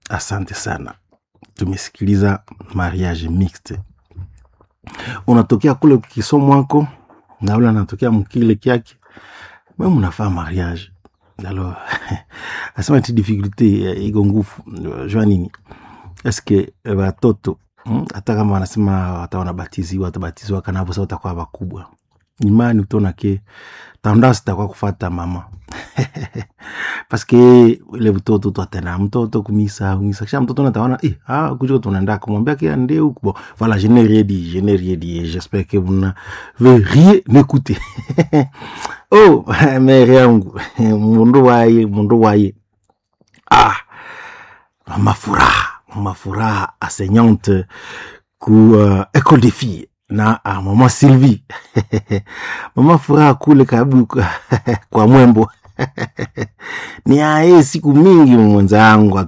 asante sana tumesikiliza mariage mixte unatokea kule kisomwako na ule anatokea mkile kyake me munafaa mariage alors asema ti difficulté iko nguvu jua nini eske watoto mm, hata kama wanasema wata wanabatiziwa watabatiziwa kanavo sa watakuwa wakubwa imani utaona ke tendance itakuwa kufata mama paske ile mtoto twatena mtoto kumisa kumisa kisha mtoto nataona eh, ah, kujuko tunaenda kumwambia ke ande huko bon voilà je n'ai rien dit je n'ai rien dit et j'espère que vous n'avez rien écouté oh mere yangu mundu waye mundu waye ah mama furaha mama furaha enseignante ku uh, école des filles na ah, mama Sylvie mama furaha kule kabu kwa mwembo ni aye siku mingi mwenzangu